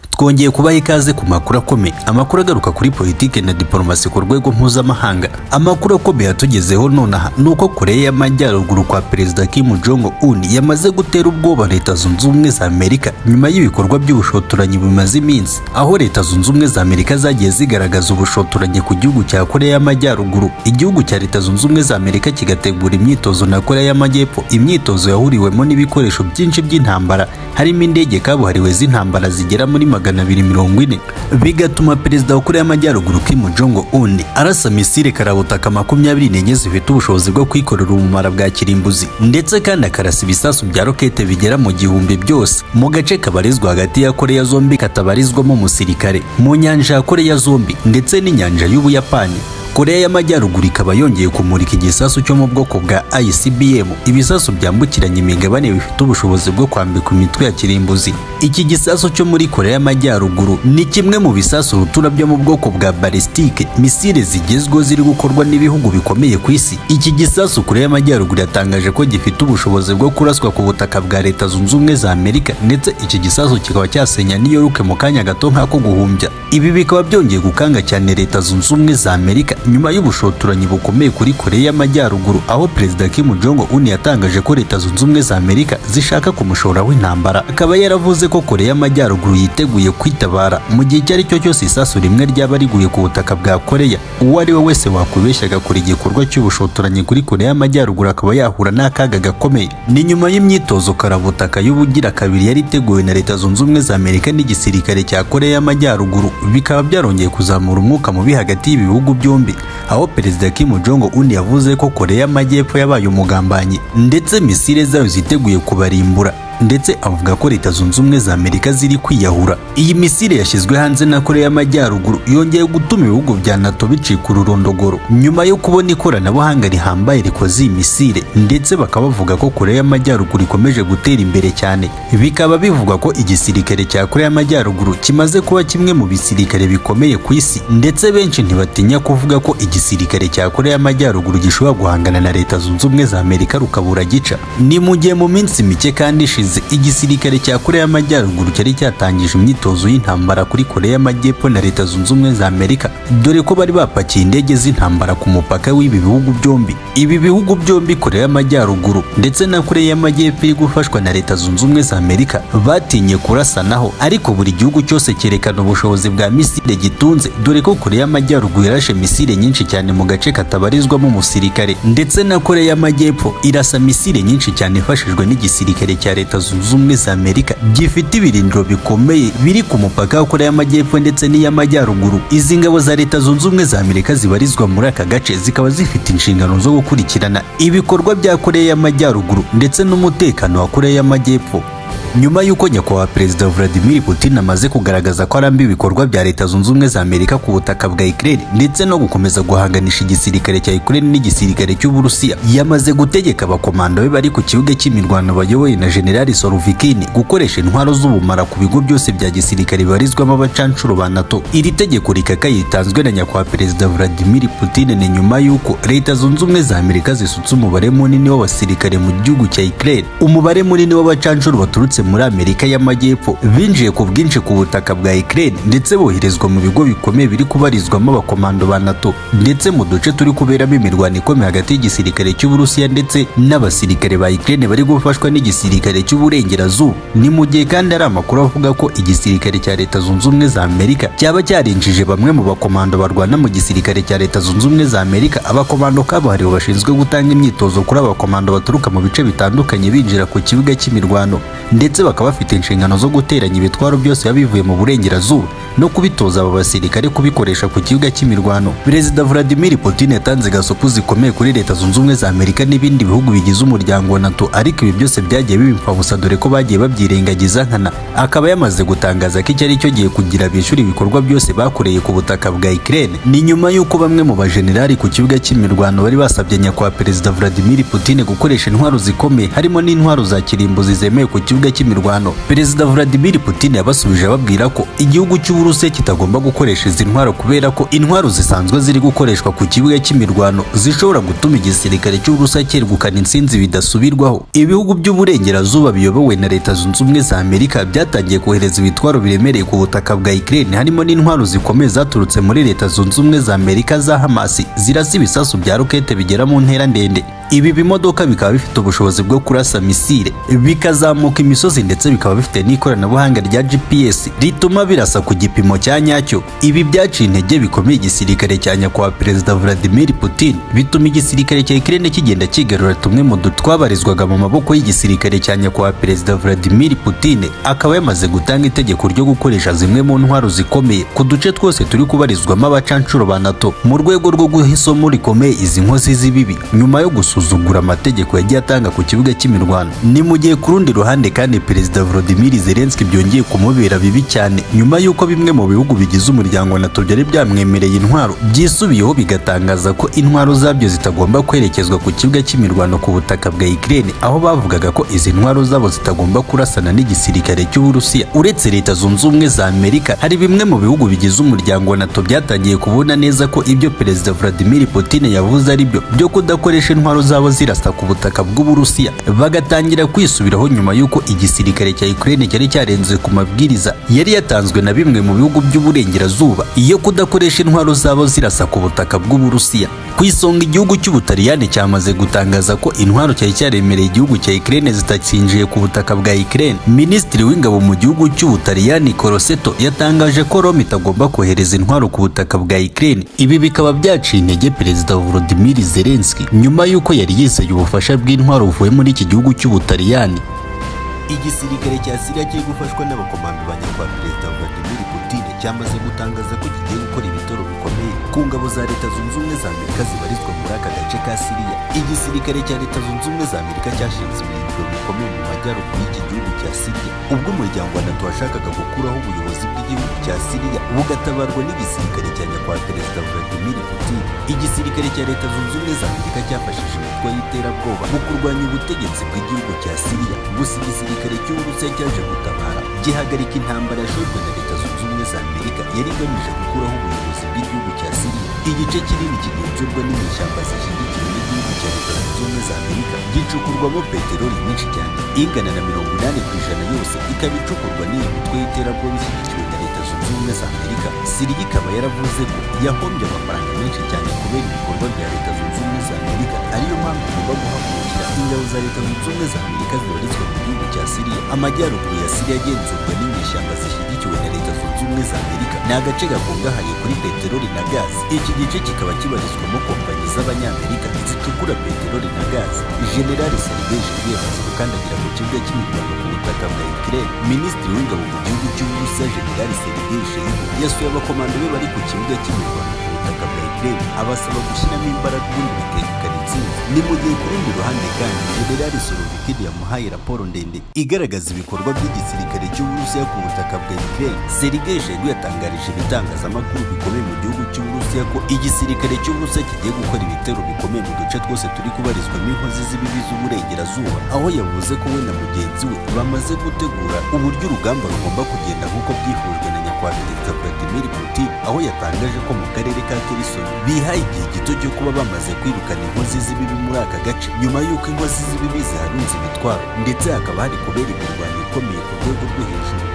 twongeye kubaha ikaze ku makuru akomeye amakuru agaruka kuri politiki na diporomasi ku rwego mpuzamahanga amakuru akomeye atugezeho nonaha ni uko koreya y'amajyaruguru kwa perezida kim jong un yamaze gutera ubwoba leta zunze ubumwe za amerika nyuma y'ibikorwa by'ubushotoranyi bumaze iminsi aho leta zunze ubumwe za amerika zagiye zigaragaza ubushotoranyi ku gihugu cya koreya y'amajyaruguru igihugu cya leta zunze ubumwe za amerika kigategura imyitozo na koreya y'amajyepfo imyitozo yahuriwemo n'ibikoresho byinshi by'intambara harimo indege kabuhariwe z'intambara zigera muri magana abiri mirongo ine bigatuma perezida wa koreya y'amajyaruguru kim jong un arasa misile karabutaka makumyabiri n'enye zifite ubushobozi bwo kwikorera ubumara bwa kirimbuzi ndetse kandi akarasa ibisasu bya rokete bigera mu gihumbi byose mu gace kabarizwa hagati ya koreya zombi katabarizwamo umusirikare mu nyanja ya koreya zombi ndetse n'inyanja y'ubuyapani koreya y'amajyaruguru ikaba yongeye kumurika igisasu cyo mu bwoko bwa icbm ibisasu byambukiranya imigabane bifite ubushobozi bwo kwambika imitwe ya kirimbuzi iki gisasu cyo muri koreya y'amajyaruguru ni kimwe mu bisasu rutura byo mu bwoko bwa balistike misile zigezweho ziri gukorwa n'ibihugu bikomeye ku isi iki gisasu koreya y'amajyaruguru yatangaje ko gifite ubushobozi bwo kuraswa ku butaka bwa leta zunze ubumwe za amerika ndetse iki gisasu kikaba cyasenya new york mu kanya gato nk'ako guhumbya ibi bikaba byongeye gukanga cyane leta zunze ubumwe za amerika nyuma y'ubushotoranyi bukomeye kuri koreya y'amajyaruguru aho perezida kim jong un yatangaje ko leta zunze ubumwe za amerika zishaka kumushora w'intambara akaba yaravuze ko koreya y'amajyaruguru yiteguye kwitabara mu gihe icyo ari cyo cyose isasu rimwe ryaba riguye ku butaka bwa koreya uwo ari we wese wakwibeshya agakora igikorwa cy'ubushotoranyi kuri koreya y'amajyaruguru akaba yahura n'akaga gakomeye ni nyuma y'imyitozo karabutaka y'ubugira kabiri yari iteguwe na leta zunze ubumwe za amerika n'igisirikare cya koreya y'amajyaruguru bikaba byarongeye kuzamura umwuka mubi hagati y'ibi bihugu byombi aho perezida Kim Jong Un yavuze ko Koreya y'Amajyepfo yabaye umugambanyi ndetse misile zayo ziteguye kubarimbura ndetse avuga ko leta zunze ubumwe za amerika ziri kwiyahura iyi misile yashyizwe hanze na koreya y'amajyaruguru yongeye gutuma ibihugu bya nato bicika ururondogoro nyuma yo kubona ikoranabuhanga rihambaye rikoze iyi misile ndetse bakaba bavuga ko koreya y'amajyaruguru ikomeje gutera imbere cyane bikaba bivugwa ko igisirikare cya koreya y'amajyaruguru kimaze kuba kimwe mu bisirikare bikomeye ku isi ndetse benshi ntibatinya kuvuga ko igisirikare cya koreya y'amajyaruguru gishobora guhangana na leta zunze ubumwe za amerika rukabura gica ni mu gihe mu minsi mike kandi ishize igisirikare cya koreya y'amajyaruguru cyari cyatangije imyitozo y'intambara kuri koreya y'amajyepfo na leta zunze ubumwe za amerika dore ko bari bapakiye indege z'intambara ku mupaka w'ibi bihugu byombi ibi bihugu byombi koreya y'amajyaruguru ndetse na koreya y'amajyepfo iri gufashwa na leta zunze ubumwe za amerika batinye kurasanaho ariko buri gihugu cyose cyerekana ubushobozi bwa misile gitunze dore ko koreya y'amajyaruguru yarashe misile nyinshi cyane mu gace katabarizwamo umusirikare ndetse na koreya y'amajyepfo irasa misile nyinshi cyane ifashijwe n'igisirikare cya leta zunze ubumwe za amerika gifite ibirindiro bikomeye biri ku mupaka wa koreya y'amajyepfo ndetse n'iy'amajyaruguru izi ngabo za leta zunze ubumwe za amerika zibarizwa muri aka gace zikaba zifite inshingano zo gukurikirana ibikorwa bya koreya y'amajyaruguru ndetse n'umutekano wa koreya y'amajyepfo nyuma y'uko nyakubahwa perezida Vladimir Putin amaze kugaragaza ko arambi ibikorwa bya leta zunze ubumwe za amerika ku butaka bwa Ukraine ndetse no gukomeza guhanganisha igisirikare cya Ukraine n'igisirikare cy'uburusiya yamaze gutegeka abakomando be bari ku kibuga cy'imirwano bayoboye na generali Sorovikin gukoresha intwaro z'ubumara ku bigo byose bya gisirikare bibarizwamo abacanshuro ba NATO iri tegeko rikaka yitanzwe na nyakubahwa perezida Vladimir Putin ni nyuma y'uko leta zunze ubumwe za amerika zisutse umubare munini w'abasirikare mu gihugu cya Ukraine umubare munini w'abacanshuro baturutse muri Amerika y'Amajyepfo binjiye ku bwinshi ku butaka bwa Ukraine ndetse boherezwa mu bigo bikomeye biri kubarizwamo abakomando ba NATO ndetse mu duce turi kuberamo imirwano ikomeye hagati y'igisirikare cy'Uburusiya ndetse n'abasirikare ba Ukraine bari gufashwa n'igisirikare cy'Uburengerazuba ni mu gihe kandi ari amakuru avuga ko igisirikare cya Leta Zunze Ubumwe za Amerika cyaba cyarinjije bamwe mu bakomando barwana mu gisirikare cya Leta Zunze Ubumwe za Amerika abakomando kabuhariwe bashinzwe gutanga imyitozo kuri abakomando baturuka mu bice bitandukanye binjira ku kibuga cy'imirwano ndetse ndetse bakaba bafite inshingano zo guteranya ibitwaro byose biba bivuye mu burengerazuba no kubitoza aba basirikare kubikoresha ku kibuga cy'imirwano perezida Vladimir Putin yatanze gasopo zikomeye kuri leta zunze ubumwe za Amerika n'ibindi bihugu bigize umuryango wa NATO ariko ibi byose byagiye bibimpfabusa dore ko bagiye babyirengagiza nkana akaba yamaze gutangaza ko icyo ari cyo gihe kugira bishyura ibikorwa byose bakoreye ku butaka bwa Ukraine ni nyuma y'uko bamwe mu bajenerali ku kibuga cy'imirwano bari basabye nyakubahwa perezida Vladimir Putin gukoresha intwaro zikomeye harimo n'intwaro za kirimbuzi zemewe ku kibuga cy'imirwano perezida Vladimir Putin yabasubije ababwira ko igihugu cy'u Uburusiya kitagomba gukoresha izi ntwaro kubera ko intwaro zisanzwe ziri gukoreshwa ku kibuga cy'imirwano zishobora gutuma igisirikare cy'Uburusiya cyegukana intsinzi bidasubirwaho ibihugu by'uburengerazuba biyobowe na leta zunze ubumwe za Amerika byatangiye kohereza ibitwaro biremereye ku butaka bwa Ukraine harimo n'intwaro zikomeye zaturutse muri leta zunze ubumwe za Amerika za Hamas zirasa ibisasu bya rokete bigera mu ntera ndende ibi bimodoka bikaba bifite ubushobozi bwo kurasa misile bikazamuka imisozi ndetse bikaba bifite n'ikoranabuhanga rya GPS rituma birasa ku gipimo cya nyacyo ibi byaciye intege bikomeye igisirikare cya nyakubahwa perezida Vladimir Putin bituma igisirikare cya Ukraine kigenda kigarura tumwe mu dutwabarizwaga mu maboko y'igisirikare cya nyakubahwa perezida Vladimir Putin akaba yamaze gutanga itegeko ryo gukoresha zimwe mu ntwaro zikomeye ku duce twose turi kubarizwamo abacancuro ba NATO mu rwego rwo guha isomo rikomeye izi nkozi z'ibibi nyuma yo gusuzugura amategeko yagiye atanga ku kibuga cy'imirwano ni mu gihe ku rundi ruhande kandi perezida Volodymyr Zelensky byongeye kumubera bibi cyane nyuma y'uko bimwe mu bihugu bigize umuryango wa NATO byari byamwemereye intwaro byisubiyeho bigatangaza ko intwaro zabyo zitagomba kwerekezwa ku kibuga cy'imirwano ku butaka bwa Ukraine aho bavugaga ko izi ntwaro zabo zitagomba kurasana n'igisirikare cy'Uburusiya uretse leta zunze ubumwe za Amerika hari bimwe mu bihugu bigize umuryango wa NATO byatangiye kubona neza ko ibyo perezida Vladimir Putin yavuze ari byo byo kudakoresha intwaro zabo zirasa ku butaka bw'Uburusiya bagatangira kwisubiraho nyuma y'uko igisirikare cya Ukraine cyari cyarenze ku mabwiriza yari yatanzwe na bimwe mu bihugu by'uburengerazuba iyo kudakoresha intwaro zabo zirasa ku butaka bw'Uburusiya ku isonga igihugu cy'Ubutaliyani cyamaze gutangaza ko intwaro cyari cyaremereye igihugu cya Ukraine zitakinjiye ku butaka bwa Ukraine Minisitiri w'ingabo mu gihugu cy'Ubutaliyani Crosetto yatangaje ko Rome itagomba kohereza intwaro ku butaka bwa Ukraine ibi bikaba byaciye intege perezida Volodymyr Zelensky nyuma y'uko yari yizeye ubufasha bw'intwaro buvuye muri iki gihugu cy'Ubutaliyani igisirikare cya Syria cyo gufashwa n'abakomando ba nyakubahwa perezida Vladimir Putin cyamaze gutangaza ko kigiye gukora ibitoro bikomeye ku ngabo za leta zunze ubumwe za Amerika zibarizwa muri aka gace ka Syria igisirikare cya leta zunze ubumwe za Amerika cyashinze ibirindiro bikomeye mu majyaruguru y'iki gihugu cya Syria ubwo umuryango wa NATO washakaga gukuraho ubuyobozi bw'igihugu cya Syria bugatabarwa n'igisirikare cya nyakubahwa perezida Vladimir Putin igisirikare cya leta zunze ubumwe za Amerika cyafashije imitwe y'iterabwoba mu kurwanya ubutegetsi bw'igihugu cya Syria gusa igisirikare igisirikare cy'Uburusiya cyaje gutabara gihagarika intambara yashojwe na leta zunze ubumwe za Amerika yari igamije gukuraho ubuyobozi bw'igihugu cya Syria igice kinini kigenzurwa n'inyeshyamba zishyigikiwe n'igihugu cya leta zunze ubumwe za Amerika gicukurwamo peteroli nyinshi cyane ingana na mirongo inani ku ijana yose ikaba icukurwa n'iyi mitwe y'iterabwoba ishyigikiwe na leta zunze ubumwe za Amerika Syria ikaba yaravuze ko yahombye amafaranga menshi cyane kubera ibikorwa bya leta zunze ubumwe za Amerika ariyo mpamvu igomba guhagurukira ingabo za leta zunze ubumwe za Amerika zibarizwa mu gihugu cya Syria amajyaruguru ya Syria agenzurwa n'inyeshyamba zishyigikiwe na leta zunze ubumwe za Amerika ni agace gakungahaye kuri peteroli na gazi iki gice kikaba kibarizwamo kompanyi z'abanyamerika zicukura peteroli na gazi Generali Sergei Shoigu yamaze gukandagira mu kibuga cy'imirwano ku butaka bwa Ukraine Minisitiri w'ingabo mu gihugu cy'Uburusiya Generali Sergei Shoigu yasuye abakomando be bari ku kibuga cy'imirwano ku butaka bwa Ukraine abasaba gushyiramo imbaraga ubundi bakegukana intsinzi ni mu gihe ku rundi ruhande kandi Generali Sorovikin yamuhaye raporo ndende igaragaza ibikorwa by'igisirikare cy'Uburusiya ku butaka bwa Ukraine Sergei Shoigu yatangarije ibitangazamakuru bikomeye mu gihugu cy'Uburusiya ko igisirikare cy'Uburusiya kigiye gukora ibitero bikomeye mu duce twose turi kubarizwamo inkozi z'ibibi z'uburengerazuba aho yavuze ko we na mugenzi we bamaze gutegura uburyo urugamba rugomba kugenda nk'uko byifujwe na nyakubahwa perezida Vladimir Putin aho yatangaje ko mu karere ka Kherson bihaye igihe gito cyo kuba bamaze kwirukana inkozi z'ibibi muri aka gace nyuma y'uko inkozi z'ibibi ziharunze imitwaro ndetse hakaba hari kubera imirwano ikomeye ku rwego rwo hejuru